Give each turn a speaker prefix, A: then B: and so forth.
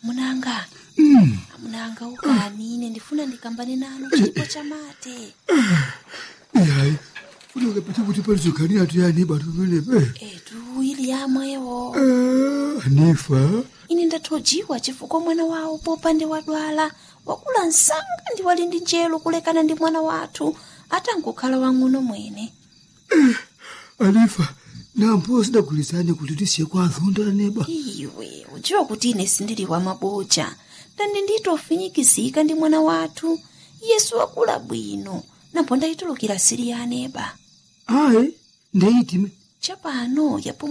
A: amunanga
B: Mm.
A: amunanga ukani ine ndifuna ndikambane nanu chipo chamate
B: Yayi. Kuti ukapita kuti palizokhanira tuyani batu penepe.
A: etu ili yamwewo
B: Ah, Anifa.
A: ine ndathojiwa chifukwa mwana wawo popande wadwala wakula msanga ndi wali ndi njelo kulekana ndi mwana wathu atangokhala wang'ono mwene
B: Anifa. Nampo sidagulizani kuti tisiye kwa azonda neba.
A: iwe udziwa kuti ine sindili wa maboja ndandi nditofinyikizika ndi mwana wathu yesu wakula bwino napo ndayitulukira siri ya aneba
B: Ayi. Ndeyitime.
A: chapano yapo